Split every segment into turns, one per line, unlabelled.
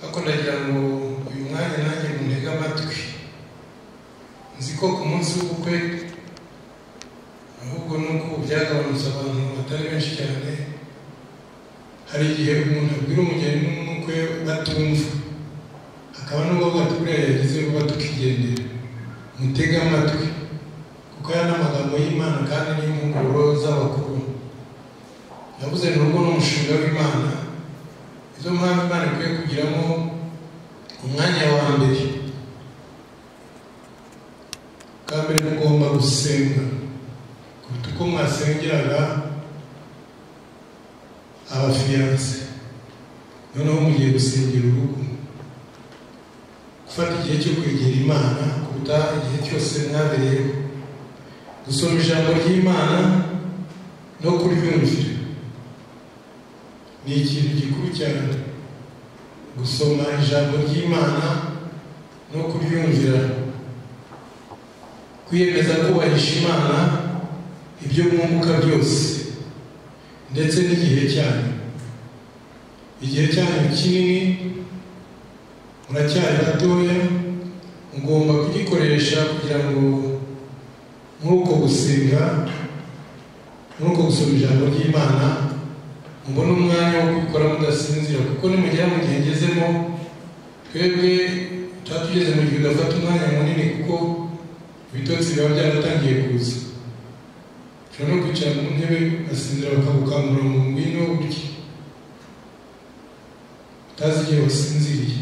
ariko ndagira ngo uyu mwanya nanjye muntege amatwi nzi ko ku munsi w'ubukwe ahubwo nuko byagabanutse abantu batari benshi cyane hari igihe umuntu abwira umugeni n'umukwe batumva hakaba n'ubwo bwatubwira yagize vuba tukigendera mutege amatwi kuko aya ni amagambo y'imana kandi n'impuguro z'abakuru navuze ni urugo n'umushinga w'imana izo mpamvu imana ikwiye kugiramo umwanya wa mbere bwa mbere mugomba gusenga kuruta uko mwasengeraga abafiyanse noneho mugiye gusengera urugo gufata igihe cyo kwegera imana kuruta igihe cyose mwabereyeho gusoma ijambo ry'imana no kuryumvira ni ikintu gikuru cyane gusoma ijambo ry'imana no kuryumvira kwiyemeza kubahisha imana ibyo mwunguka byose ndetse n'igihe cyanyu igihe cyanyu kinini muracyari batoya mugomba kugikoresha kugira ngo muri uko gusenga muri uko gusoma ijambo ry'imana mubone umwanya wo kubikora mudasinzira kuko nimugera mu gihe ngezemo twebwe tuba tugeze mu gihe udafata umwanya munini kuko ibitotsi biba byaratangiye kuza ushobora no kwicara mu ntebe ugasinzira bakagukangura mu ngwino urye utazi igihe wasinziriye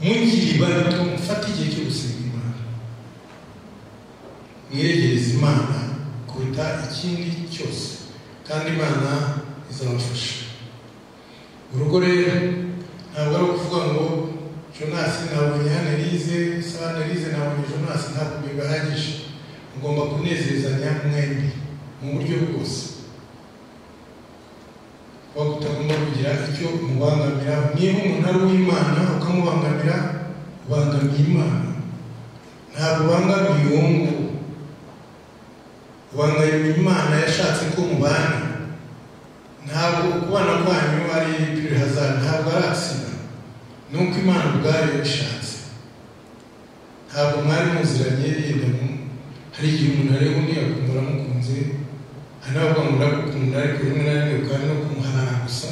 mugiri bato mufate igihe cyo gusenga imana mwiregereze imana kuruta ikindi cyose kandi imana izabafasha urugo rero ntabwo ari ukuvuga ngo jonasi nabonye hano erize sawa erize nabonye jonasi ntabwo bihagije mugomba kunezezanya mwembi mu buryo bwose kuba kutagomba kugira icyo umubangamira niba umuntu ari uw'imana ukamubangamira ubangamiye imana ntabwo ubangamiye uwo nguwo ubangamiye imana yashatse ko mubana ntabwo kubana kwanyu ari pure hazard ntabwo ari agisida ni uko imana ubwayo bishatse ntabwo mwari muziranye yenda hari igihe umuntu areba undi akumva aramukunze hari n'abavuga ngo ndagukunda ariko rimwe na rimwe ukaba no kumuharana gusa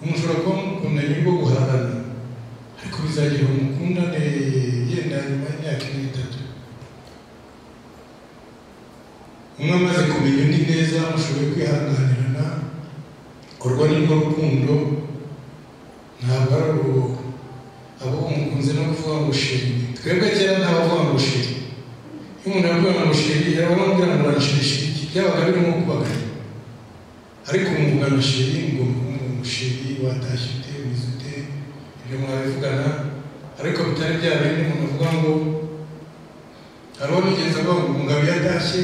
umuntu ushobora kuba mukunda nyuma yo guharana ariko bizagira umukundane yenda nyuma y'imyaka ine itatu umwe amaze kumenya undi neza mushoboye kwihanganirana urwo ni rwo rukundo ntabwo ari urwo abo umukunze no kuvuga ngo shiri twebwe kera ntabavuga ngo shiri iyo umuntu yavuga ngo shiri yaba amubwira ngo uranshirisha iki byabaga birimo kubagana ariko umugana shiri ngo umushiri watashye ute wize ute ibyo mwabivugana ariko bitari bya bindi umuntu avuga ngo hari uwo nigeze avuga ngo umugabo yatashye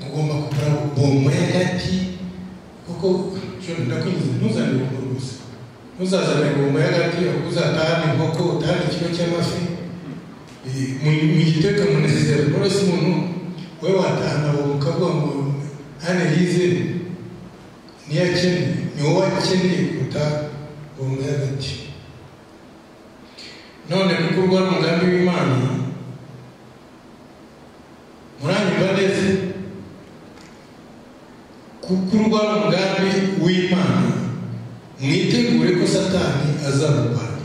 ugomba kugura bombo y'agati kuko ndakwinjiza ntuzane bombo rwose ntuzazane bombo y'agati ahubwo uzatahana inkoko utahana ikigo cy'amafi mu giteka munezero rero si umuntu wowe watahana bombo ukavuga ngo hano yize niyo akeneye ni wowe akeneye kuruta bombo y'agati none kuko urwara umugambi w'imana muranyumva neza kukurwa umugambi w'imana mwitegure ko satani azarwara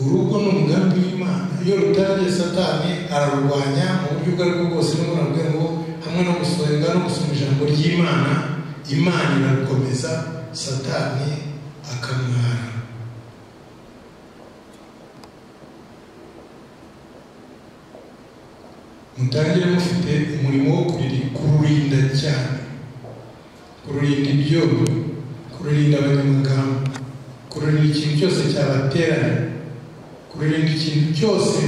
urugo ni umugambi w'imana iyo rutagiye satani ararurwanya mu buryo ubwo aribwo bwose n'umuntu avuga ngo hamwe no gusenga no gusoma ijambo ry'imana imana irarukomeza satani akamwara mutangire mufite umurimo wo kururinda cyane kururinda ibyobo kururinda abanyamagambo kururinda ikintu cyose cyabateranya kururinda ikintu cyose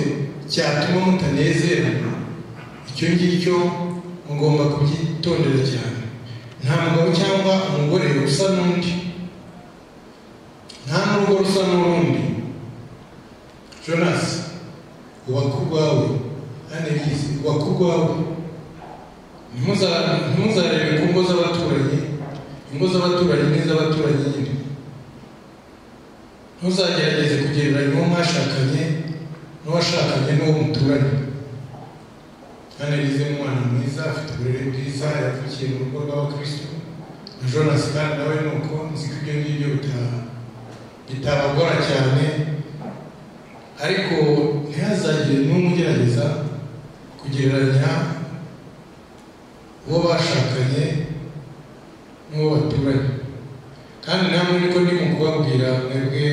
cyatuma mutanezerana icyo ngicyo mugomba kubyitondera cyane nta mugabo cyangwa umugore usa n'undi nta n'urugo rusa n'urundi jonas ubaka urwawe anelize wakuru wawe ntimuzarebe ku ngo z'abaturanyi ingo z'abaturanyi z'abaturanyi nyine ntuzagerageze kugereranya uwo mwashakanye n'uwashakanye n'uwo muturanye kandi yize umwana mwiza afite uburere bwiza yavukiye mu rugo rw'abakristo na jonas kandi nawe ni uko nzi ko ibyo ngibyo bitaha bitabagora cyane ariko ntihazagire n'umwe ugerageza kugereranya uwo bashakanye n'uwo baturanye kandi namwe niko ndimo kubabwira mwebwe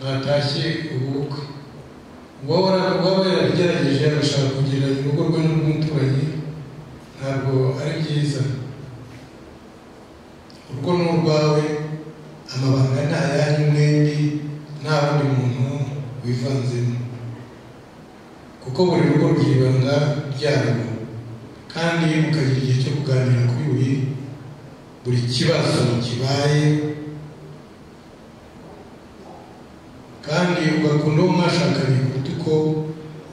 mwatashye ubukwe uwaba yarabigerageje agashaka kugereranya urugo rwe n'urw'umuturanyi ntabwo ari byiza urugo ni urwawe amabanga ni ayanyu mwembi nta wundi muntu wivanzemo kuko buri rugo rugira ibanga ryarwo kandi mukagira igihe cyo kuganira kuri buri buri kibazo kibaye kandi ugakunda uwo mwashakanye kuruta uko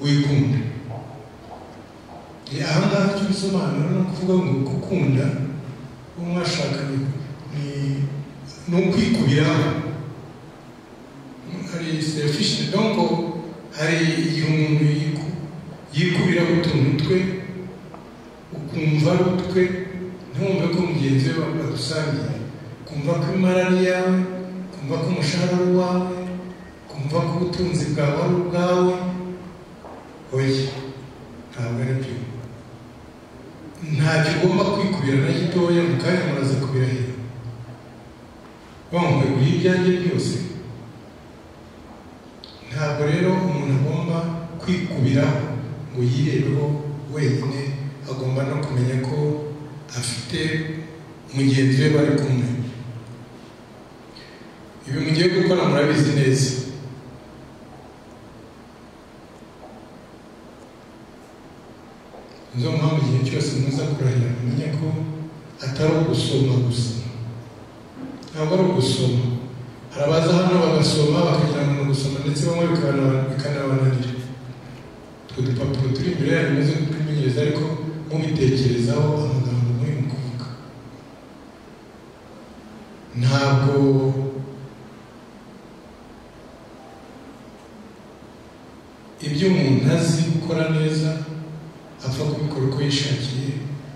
wikunda aha ngaha icyo bisobanura ni ukuvuga ngo gukunda uwo mwashakanye ni ni ukwikubiraho hari selfish donc hari igihe umuntu yikubira utuntu twe ukumva ari utwe ntiwumve ko mugenzi we bagusangiye kumva ko imara ari iyawe kumva ko umushahara ari uwawe kumva ko ubutunzi bwawe ari ubwawe oya ntabwo ari byo ntacyo ugomba kwikubira na gitoya mu kanya muraza kubirahira bamwe kuri ibyanjye byose ntabwo rero umuntu agomba kwikubira ngo yirebeho wenyine agomba no kumenya ko afite mugenzi we bari kumwe ibi mugiye gukora murabizi neza nizo mpamvu igihe cyose muza kurahira mumenye ko atari ugusoma gusa ntabwo ari ugusoma hari abaza hano bagasoma bakagira ngo ni ugusoma ndetse bamwe bikanabananira utwo dupapuro turi imbere yayo bimeze nk'utwimenyereza ariko mubitekerezaho amagambo muri mu kuvuga ntabwo ibyo umuntu azi gukora neza apfa kubikora uko yishakiye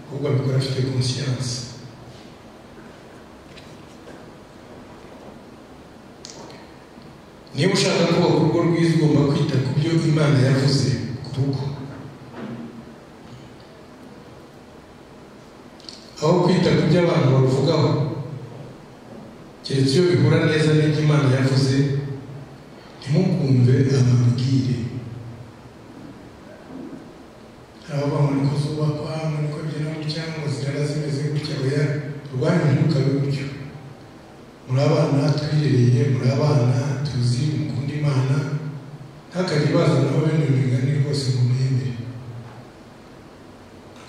ahubwo abikora afite konsiyanse niba ushaka kubaka urugo rwiza ugomba kwita ku byo imana yavuze ku rugo aho kwita ku byo abantu baruvugaho keretse iyo bihura neza n'ibyo imana yavuze ntimukumve amabwire hari abantu niko zubakwa niko byera gutya ngo zirara zimeze gutya oya rwanyu ntukabe gutyo muri abana twirereye muri abana tuzi mukunda imana ntakajya bazana aho bene migani rwose ngo muyemere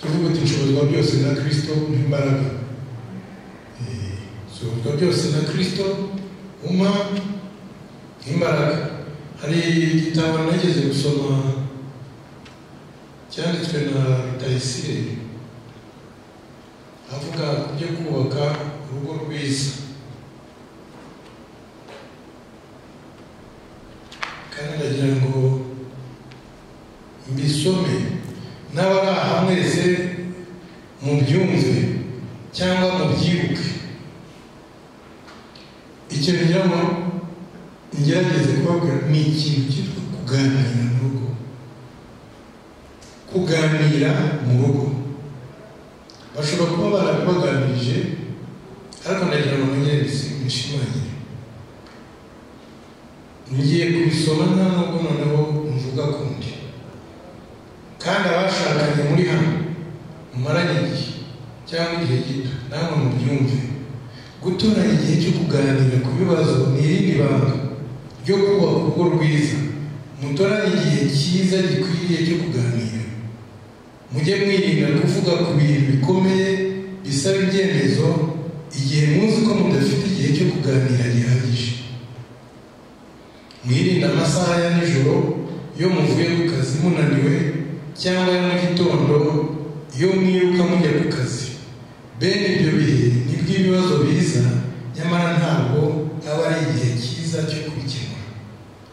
tuvuga uti nshobozwa byose na kirisito nk'imbaraga nshobozwa byose na kirisito uma nk'imbaraga hari igitabo nageze gusoma cyanditswe na rutayisire avuga ku byo kubaka urugo rwiza kandi ndagira ngo mbisome n'abari aha mwese mubyumve cyangwa mubyibuke ikintu ngira ngo ngerageze kubabwira ni ikintu cyitwa kuganira mu rugo kuganira mu rugo bashobora kuba barabibaganirije ariko ndagira ngo mwongere mbishimangire ngiye kubisoma nta nubwo noneho mvuga kundi kandi abashakanye muri hano mumaranye igihe cyangwa igihe gito namwe mubyumve gutoranya igihe cyo kuganira ku bibazo ni irindi banga ryo kubaka urugo rwiza mutoranye igihe cyiza gikwiriye cyo kuganira mujye mwirinda kuvuga ku bintu bikomeye bisaba ibyemezo igihe muzi ko mudafite igihe cyo kuganira gihagije mwirinde amasaha ya nijoro iyo muvuye ku kazi munaniwe cyangwa ya mu gitondo iyo mwiruka mujya ku kazi bene ibyo bihe nibwo ibibazo biza nyamara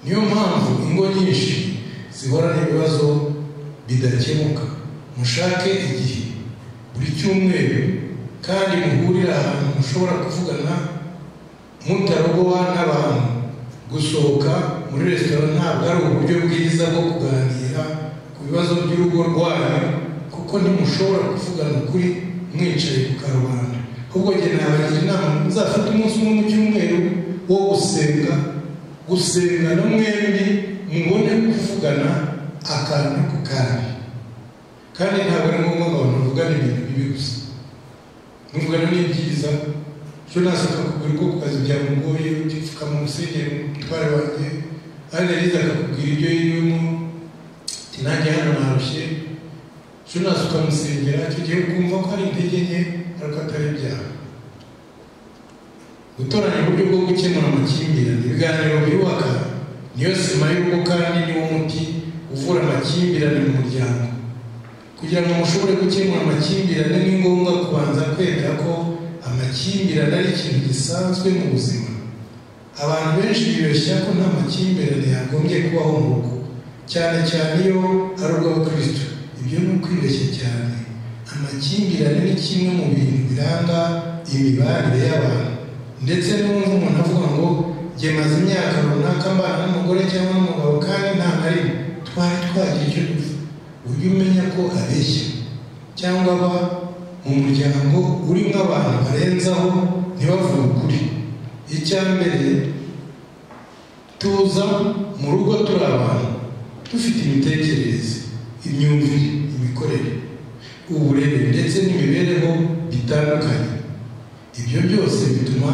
niyo mpamvu ingo nyinshi zihorana ibibazo bidakemuka mushake igihe buri cyumweru kandi muhurire ahantu mushobora kuvugana mutarogowa n'abantu gusohoka muri resitora ntabwo ari uburyo bwiza bwo kuganira ku bibazo by'urugo rwanyu kuko ntimushobora kuvugana ukuri mwicaye ku karubanda ahubwo njye nabagira inama muzafate umunsi umwe mu cyumweru wo gusenga gusenga no mwembi mubone kuvugana akantu ku kandi kandi ntabwo ari ngombwa ngo abantu bavugane ibintu bibi gusa muvugana n'ibyiza ejo nasuka kugura ubwoko kazi byamugoye ugipfuka mu musenyeri umutware wanjye kandi yagize akakubwira ibyo yirimo ati nanjye hano narushye ejo nasuka musengera icyo gihe ukumva ko ari intege nke ariko atari ibyaha gutoranya uburyo bwo gukemura amakimbirane ibiganiro byubaka niyo sima y'urugo kandi niwo muti uvura amakimbirane mu muryango kugira ngo mushobore gukemura amakimbirane ni ngombwa kubanza kwemera ko amakimbirane ari ikintu gisanzwe mu buzima abantu benshi bibeshya ko nta makimbirane yagombye kubaho mu rugo cyane cyane iyo ari urw'abakristo ibyo ni ukwibeshya cyane amakimbirane ni kimwe mu bintu biranga imibanire y'abantu ndetse n'umuntu umuntu avuga ngo jye maze imyaka runaka mbana n'umugore cyangwa n'umugabo kandi nta na rimwe twari twagira icyo dufu ujye umenya ko abeshya cyangwa aba mu muryango urimo abantu barenzaho ntibavuge ukuri icya mbere tuza mu rugo turi abantu dufite imitekerereze imyumvire imikorere uburere ndetse n'imibereho bitandukanye ibyo byose bituma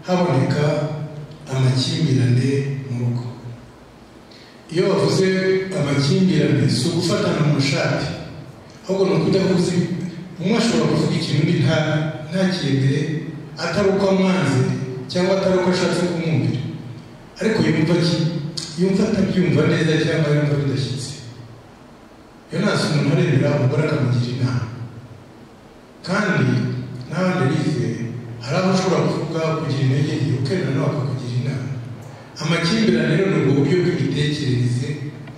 haboneka amakimbirane mu rugo iyo bavuze amakimbirane si ugufatana mu shati ahubwo ni ukudahuza umwe ashobora kuvuga ikintu undi ntakindire atari uko amwanze cyangwa atari uko ashatse kumwumvira ariko yumva ki yumva atabyumva neza cyangwa yumva bidashyitse iyo nasi umuntu arebera umugore akamugira inama kandi n'abandi bize hari aho ushobora kuvuga kugira intege nke ukenda nawe akakugira inama amakimbirane rero ni uburyo bw'imitekerereze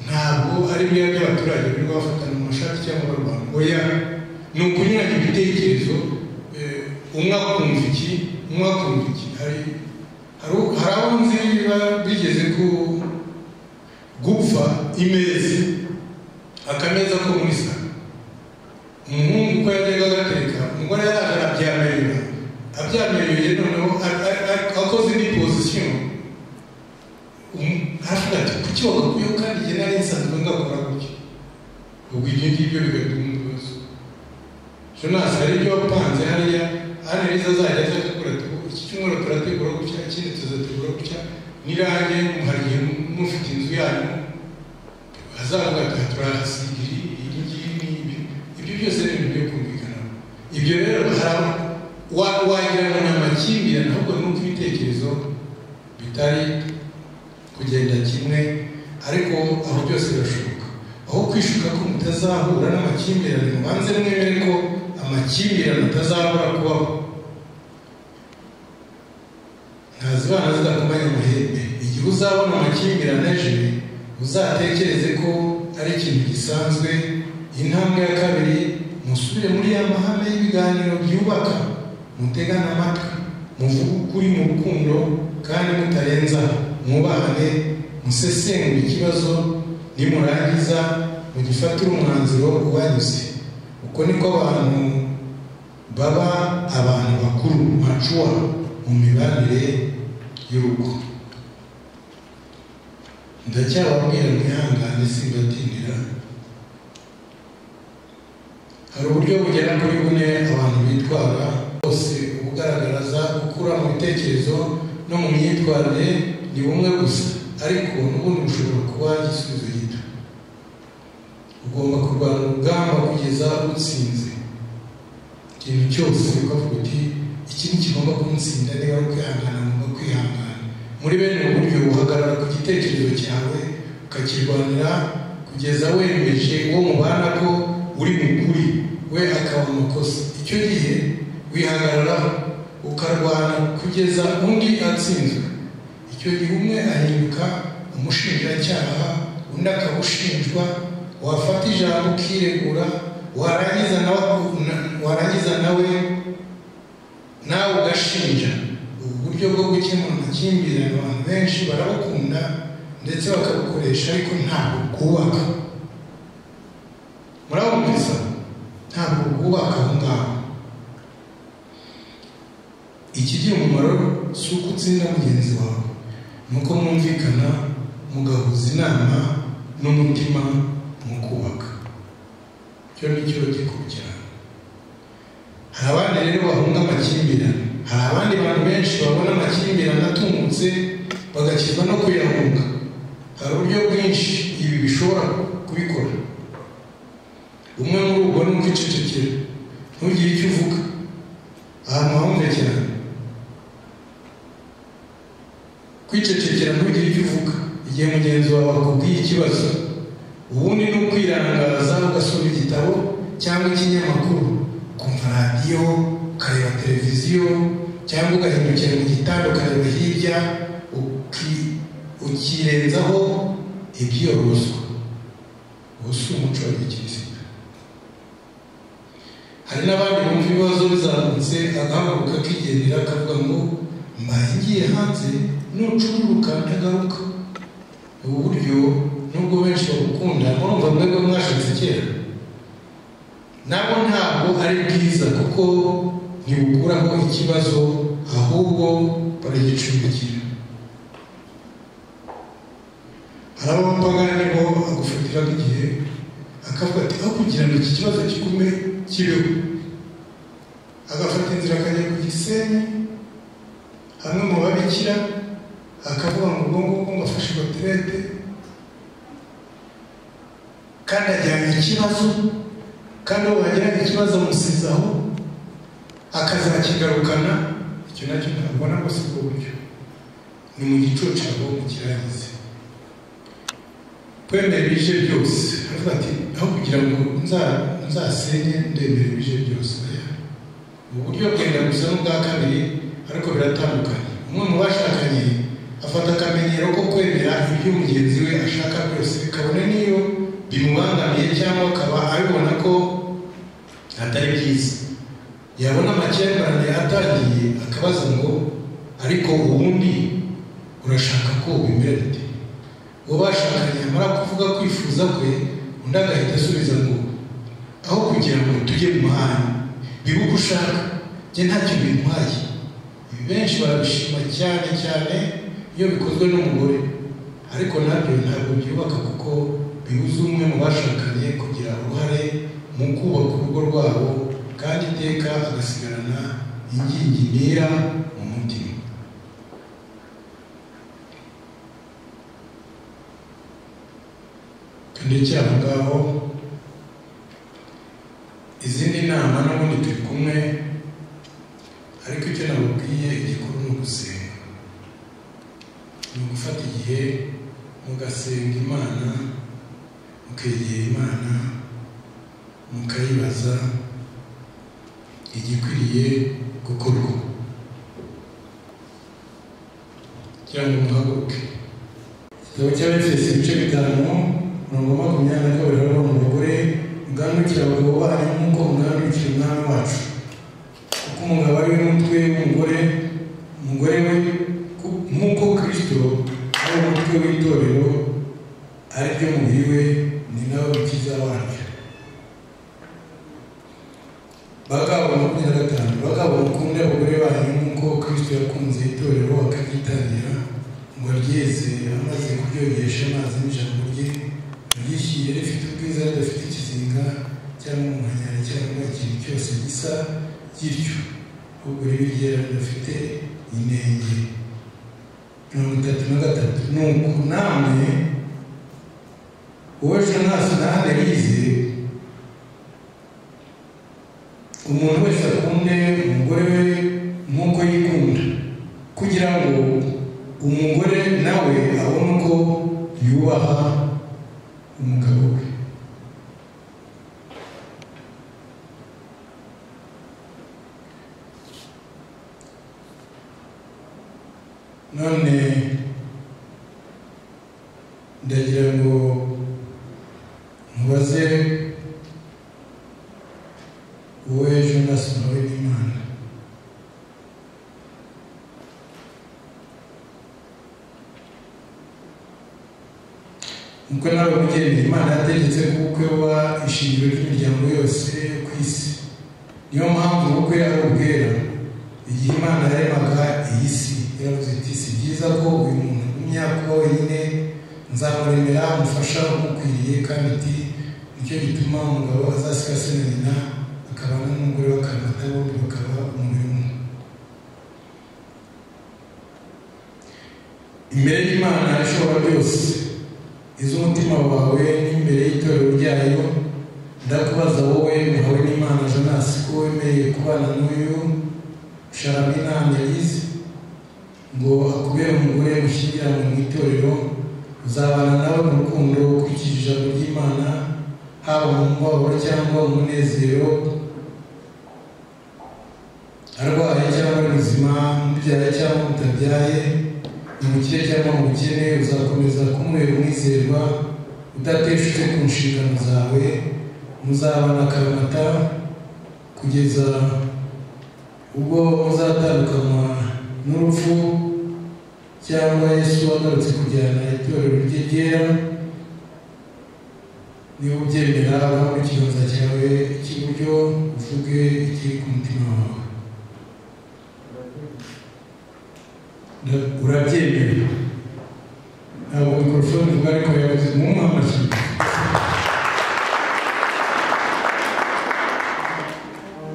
ntabwo ari biriya by'abaturage birirwa bafatana mu mashati cyangwa barwana oya ni ukunyuranya ibitekerezo umwe akumva iki umwe akumva iki hari hari aho nzi biba bigeze ku gupfa imeza akameza ko muri salo umuhungu uko yajyaga agatereka umugore yaraje arabyamerera abyamereye noneho akoze indi pozisiyo hafi ati kuki wagakwiyeho kandi jye nari nsanzwe ngakora gutya ubwo ibyo ngibyo bigatuma ibibazo jonas hari ibyo wapanze hariya analize azajya aza gukora iki cyumweru turategura gutya ikindi tuzategura gutya n'irange hari igihe mufite inzu yanyu azavuga ati turahasigiri iyi ngiyi n'ibi ibyo byose ni ibintu byo kumvikana ibyo rero hari wagira ngo ni amakimbirane ahubwo ni uko ibitekerezo bitari kugenda kimwe ariko aho byose birashoboka aho kwishuka ko mutazahura n'amakimbirane mubanze mwemere ko amakimbirane atazahora kubaho ntazibana zidakomanya amahembe igihe uzabona amakimbirane aje uzatekereze ko ari ikintu gisanzwe intambwe ya kabiri musubire muri ya mahame y'ibiganiro byubaka mutegane amatwi muvuge ukuri mu rukundo kandi mutarenza mwubahane musesengure ikibazo nimurangiza mugifatire umwanzuro ubanyuze uko niko abantu baba abantu bakuru macuwa mu mibanire y'urugo ndacyababwira mwihangane simbatinira hari uburyo bugera kuri bune abantu bitwara bose ubugaragaraza gukura mu bitekerezo no mu myitwarire ni bumwe gusa ariko n'ubundi bushobora kuba igisubizo gito ugomba kurwana urugamba kugeza utsinze ikintu cyose ukavuga uti iki ni kigomba kumutsinda niba ari kwihangana ngomba kwihangana muri bene ubu buryo uhagarara ku gitekerezo cyawe ukakirwanira kugeza wemeje uwo mubana ko uri mukuri we akaba amakosa icyo gihe wihagararaho ukarwana kugeza undi atsinzwe icyo gihe umwe ahinduka umushinjacyaha undi akaba ushinjwa wafata ijambo ukiregura warangiza nawe warangiza nawe nawe ugashinja ubu buryo bwo gukemura amakimbirane abantu benshi barabukunda ndetse bakabukoresha ariko ntabwo bwubaka murabumvisa ntabwo bwubaka aho ngaho ikigira umumaro si uko utsinda mugenzi wawe ni uko mwumvikana mugahuza inama n'umutima mu kubaka icyo ni cyo gikurikirana hari abandi rero bahunga amakimbirane hari abandi bantu benshi babona amakimbirane atumutse bagakirwa no kuyahunga hari uburyo bwinshi ibi bishobora kubikora umwe muri ubwo ni ukwicecekera ntugire icyo uvuga ahantu hahumve cyane kwicecekera ntugire icyo uvuga igihe mugenzi wawe akubwiye ikibazo ubundi ni ukwirangaza ugasoma igitabo cyangwa ikinyamakuru ukumva radiyo ukareba televiziyo cyangwa ugahindukira mu gitanda ukareba hirya ukirenzaho ibyorozwa ubu si umuco wa gikirisitu hari n'abandi bumva ibibazo bizamutse agahaguruka akigendera akavuga ngo mbaye ngiye hanze nucururuka ntagaruka ubu buryo nubwo benshi babukunda murumva mwebwe mwashatse kera nabo ntabwo ari bwiza kuko ntibukuraho ikibazo ahubwo baragicumbikira hari abapagani bo agufatira nk'igihe akavuga ati aho kugira ngo iki kibazo kigume kibeho agafata inzira akajya ku gisenyi hamwe mu babikira akavuga ngo ubwo ngubwo ngo afashe baterete kandi ajyanye ikibazo kandi uwo wagira ikibazo amusizaho akazakigarukana icyo nacyo ntabwo nabwo si bwo buryo ni mu gicucu abo mu kirangize kwemera ibice byose aravuga ati aho kugira ngo nzasenye ndemera ibice byose ubu buryo bwenda gusa n'ubwa kabiri ariko biratandukanye umwe mu bashakanye afata akamenyero ko kwemera ibyo mugenzi we ashaka byose kabone n'iyo bimubangamiye cyangwa akaba abibona ko atari byiza yabona amakimbirane atangiye akabaza ngo ariko ubundi urashaka ko ubimera bite uwo bashakanye yamara kuvuga kwifuza kwe undi agahita asubiza ngo aho kugira ngo tujye mu mahanga biba uko ushaka njye ntacyo bintwaye ibi benshi barabishima cyane cyane iyo bikozwe n'umugore ariko nabyo ntabwo byubaka kuko bibuza umwe mu bashakanye kugira uruhare mu kubaka urugo rwabo kandi iteka agasigarana ingingimira mu mutima ndetse aho ngaho izindi nama n'ubundi turi kumwe ariko icyo nababwiye igikuru ni ugusenga ni ugufata igihe mugasenga imana mukegera imana mukayibaza igikwiriye gukorwa cyangwa muhaguruke igitabo cy'abefesi ibice bitanu mirongo makumyabiri na kabiri hariho umugore muganukira abagabo banyu nk'uko muganukira umwami wacu kuko umugabo ari we mutwe w'umugore umugore we nk'uko kirisito ari umutwe w'itorero ari ryo mubiri we ni nawe mukiza waryo bagabo makumyabiri na gatanu bagabo mukunde abagore banyu nk'uko kirisito yakunze itorero akagitangira ngo ryeze amaze kuryogesha amazi n'ijambo rye ryishyuye rifite ubwiza ridafite ikizinga cyangwa umuhanyara cyangwa ikintu cyose gisa gityo ahubwo riba ridafite inenge mirongo itatu na gatatu ni uku namwe wowe jonasi nahane rize umuntu wese akunde umugore we nk'uko yikunda kugira ngo umugore nawe abone uko yubaha umugabo we none uko nawe mugendeye imana yategetse ko ubukwe buba ishingiro ry'imiryango yose yo ku isi niyo mpamvu ubukwe ari ubwera igihe imana yaremaga iyi si yaravuze iti si byiza ko uyu muntu agumya ko wenyine nzamuremera umufasha umukwiriye kandi iti nicyo gituma umugabo azasiga se na nyina akabana n'umugore bakarata bombi bakaba umubiri umwe imbere y'imana ishobora byose iz'umutima wawe n'imbere y'itorero ryayo ndakubaza wowe muhawe n'imana janasi ko wemereye kubana n'uyu sharamina yagize ngo akubere umugore mushyingiranwe mu itorero uzabana nawe mu rukundo ukurikije ijambo ry'imana haba mu mubabaro cyangwa umunezero arwaye cyangwa ari muzima mubyaye cyangwa mutabyaye umukire cyangwa umukene uzakomeza kumubera umwizerwa udateshutse ku nshingano zawe muzabana akaramata kugeza ubwo muzatandukanywa n'urupfu cyangwa yesu wagarutse kujyana itorero rye ryera niba ubyemera uraho ikiganza cyawe cy'iburyo uvuge ikiri ku mutima wawe urabyemera ntabwo mikorofone ivuga ariko yavuze mu mpamvu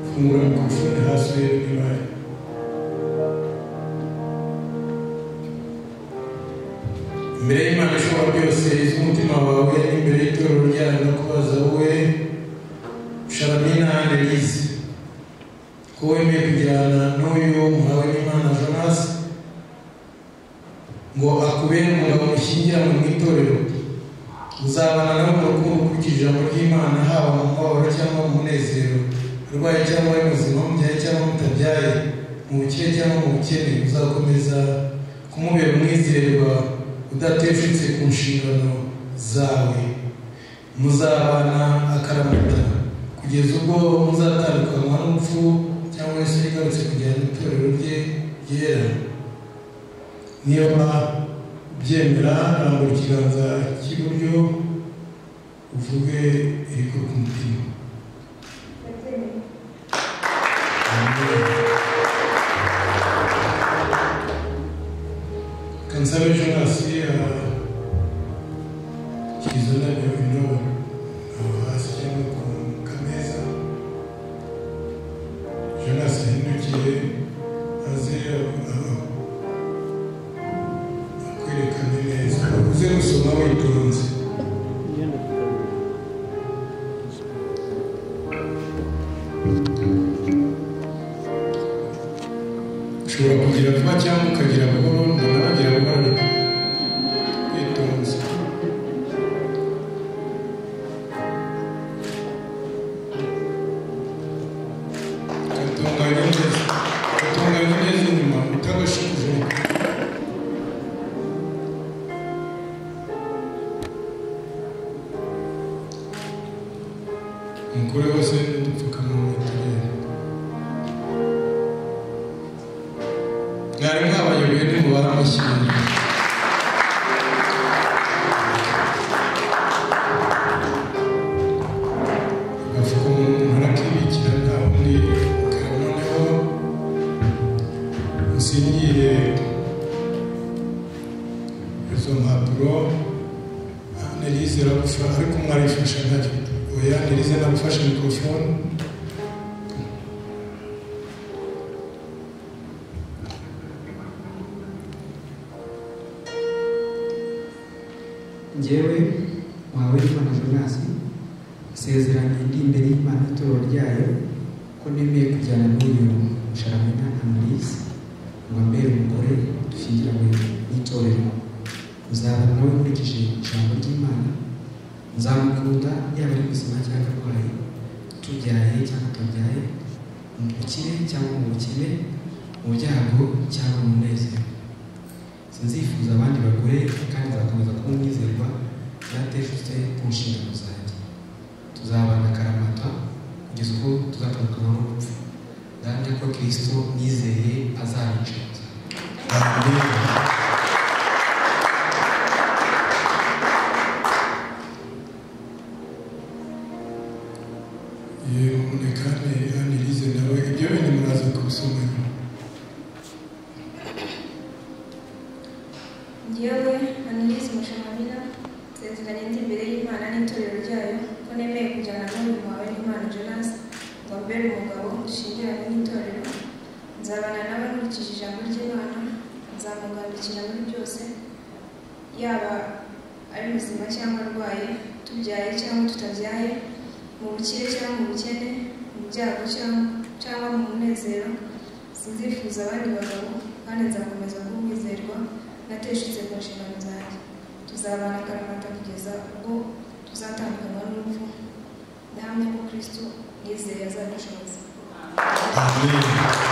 fungura mikorofone hasi urebe niba imbere y'imana ishobora byose iz'umutima wawe n'imbere y'itorero ryayo no kubaza wowe sharamina anelize ko wemeye kujyana n'uyu muhawe n'imana jonasi ngo akubere umugabo mushyingiranwe mu itorero uzabana nawe mu rukundo ukurikije ijambo ry'imana haba mu mubabaro cyangwa mu munezero urwaye cyangwa ari muzima mubyaye cyangwa mutabyaye mu bukire cyangwa mu bukene uzakomeza kumubera umwizerwa udateshutse ku nshingano zawe muzabana akaramata kugeza ubwo muzatandukanywa n'urupfu cyangwa se yigarutse kujyana itorero rye ryera niba byemera rambura ikiganza cy'iburyo uvuge iriko ku mutima kansabe jonasi kizana bino aho hasi cyangwa ku kameza jonasi yahindukiye aze aho kwerekana neza uze gusoma witonze ushobora kugira vuba cyangwa ukagira buhoro noneho ugira buhoro witonze gatunganye neza gatunganye neza inyuma utagashize umugore wese n'udupfukamunwa turere mwari mwabayoboye n'umubare amashyamba bavuga umuntu arakibikira nta wundi ukaba noneho usinyire izo mpapuro analize iragufasha ariko mwarifasha ntacyo oya nirize nagufashe mikorofone
njyewe wawe imana jonasi isezerano indi imbere y'imana ituro ryayo ko nemeye kujyana n'uyu sharamina amarisi ngo ambere umugore dushyingiranywe n'itorero uzaba nawe nkurikije ijambo ry'imana nzamukunda yaba ari muzima cyangwa arwaye tubyaye cyangwa tubyaye mu bukire cyangwa mu bukene mu byago cyangwa mu munezero sinzifuza abandi bagore kandi nzakomeza kuba umwizerwa nateshutse ku nshingano zanjye tuzabana akaramata kugeza ubwo tuzatandukana n'urupfu ndahamya ko kirisito nizeye azabicuruza
amen
nkurikije ijambo ry'imana nzamugandukira muri byose yaba ari muzima cyangwa arwaye tubyaye cyangwa tutabyaye mu bukire cyangwa mu bukene mu byago cyangwa cyangwa mu munezero sinzifuza abandi bagabo kandi nzakomeza kuba umwizerwa nateshutse ku nshingano zanjye tuzabana akaramata kugeza ubwo tuzatandukanywa n'urupfu ndahamya ko kristo nizeye azadushoboza
amen